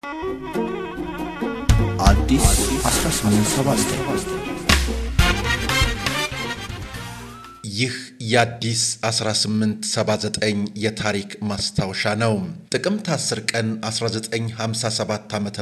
አዲስ 1879 ይህ የአዲስ 1879 የታሪክ ማስታወሻ ነው። ጥቅምት 10 ቀን 1957 ዓ ም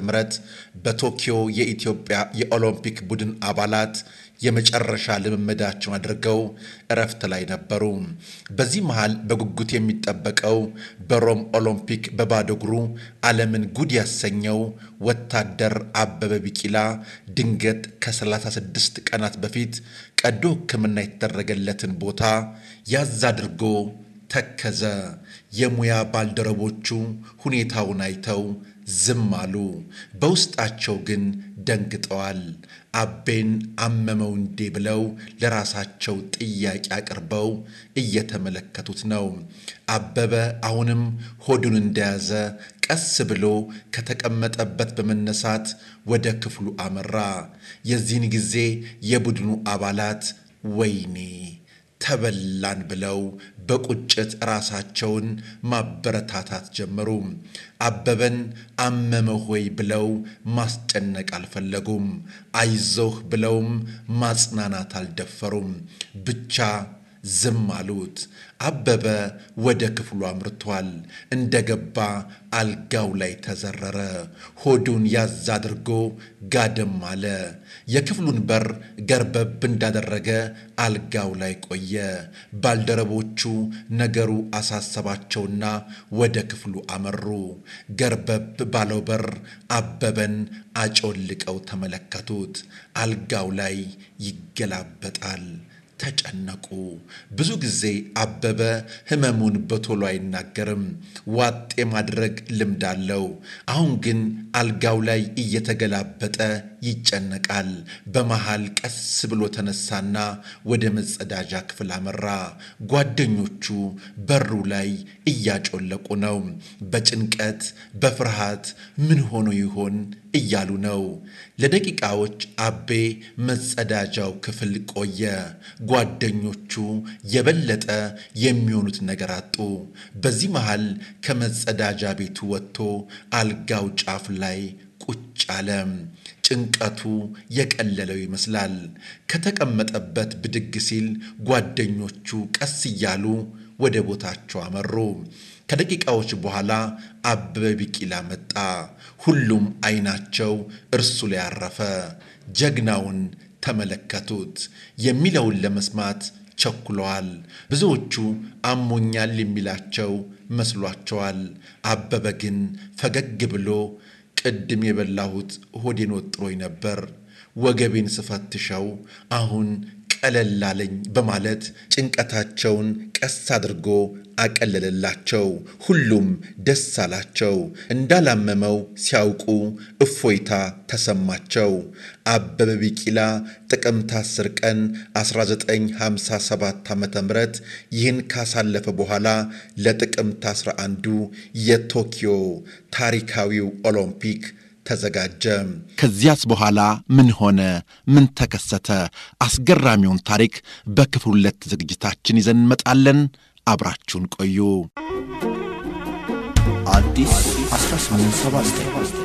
በቶኪዮ የኢትዮጵያ የኦሎምፒክ ቡድን አባላት የመጨረሻ ልምምዳቸውን አድርገው እረፍት ላይ ነበሩ። በዚህ መሃል በጉጉት የሚጠበቀው በሮም ኦሎምፒክ በባዶ እግሩ ዓለምን ጉድ ያሰኘው ወታደር አበበ ቢቂላ ድንገት ከ36 ቀናት በፊት ቀዶ ሕክምና የተደረገለትን ቦታ ያዝ አድርጎ ተከዘ። የሙያ ባልደረቦቹ ሁኔታውን አይተው ዝም አሉ። በውስጣቸው ግን ደንግጠዋል። አቤን አመመው እንዴ ብለው ለራሳቸው ጥያቄ አቅርበው እየተመለከቱት ነው። አበበ አሁንም ሆዱን እንደያዘ ቀስ ብሎ ከተቀመጠበት በመነሳት ወደ ክፍሉ አመራ። የዚህን ጊዜ የቡድኑ አባላት ወይኔ ተበላን ብለው በቁጭት ራሳቸውን ማበረታታት ጀመሩ። አበበን አመመህ ወይ ብለው ማስጨነቅ አልፈለጉም። አይዞህ ብለውም ማጽናናት አልደፈሩም። ብቻ ዝም አሉት። አበበ ወደ ክፍሉ አምርቷል። እንደገባ አልጋው ላይ ተዘረረ። ሆዱን ያዝ አድርጎ ጋደም አለ። የክፍሉን በር ገርበብ እንዳደረገ አልጋው ላይ ቆየ። ባልደረቦቹ ነገሩ አሳሰባቸውና ወደ ክፍሉ አመሩ። ገርበብ ባለው በር አበበን አጮልቀው ተመለከቱት። አልጋው ላይ ይገላበጣል። ተጨነቁ። ብዙ ጊዜ አበበ ሕመሙን በቶሎ አይናገርም፣ ዋጥ የማድረግ ልምድ አለው። አሁን ግን አልጋው ላይ እየተገላበጠ ይጨነቃል። በመሃል ቀስ ብሎ ተነሳና ወደ መጸዳጃ ክፍል አመራ። ጓደኞቹ በሩ ላይ እያጮለቁ ነው። በጭንቀት በፍርሃት ምን ሆኖ ይሆን እያሉ ነው። ለደቂቃዎች አቤ መጸዳጃው ክፍል ቆየ። ጓደኞቹ የበለጠ የሚሆኑት ነገር አጡ። በዚህ መሃል ከመጸዳጃ ቤቱ ወጥቶ አልጋው ጫፍ ላይ ቁጭ አለ። ጭንቀቱ የቀለለው ይመስላል። ከተቀመጠበት ብድግ ሲል ጓደኞቹ ቀስ እያሉ ወደ ቦታቸው አመሩ። ከደቂቃዎች በኋላ አበበ ቢቂላ መጣ። ሁሉም አይናቸው እርሱ ላይ አረፈ። ጀግናውን ተመለከቱት። የሚለውን ለመስማት ቸኩለዋል። ብዙዎቹ አሞኛል የሚላቸው መስሏቸዋል። አበበ ግን ፈገግ ብሎ ቅድም የበላሁት ሆዴን ወጥሮኝ ነበር፣ ወገቤን ስፈትሸው አሁን ቀለል አለኝ በማለት ጭንቀታቸውን ቀስ አድርጎ አቀለለላቸው። ሁሉም ደስ አላቸው። እንዳላመመው ሲያውቁ እፎይታ ተሰማቸው። አበበ ቢቂላ ጥቅምት 10 ቀን 1957 ዓ ም ይህን ካሳለፈ በኋላ ለጥቅምት 11ዱ የቶኪዮ ታሪካዊው ኦሎምፒክ ተዘጋጀ። ከዚያስ በኋላ ምን ሆነ? ምን ተከሰተ? አስገራሚውን ታሪክ በክፍል ሁለት ዝግጅታችን ይዘን እንመጣለን። አብራችሁን ቆዩ። አዲስ 1879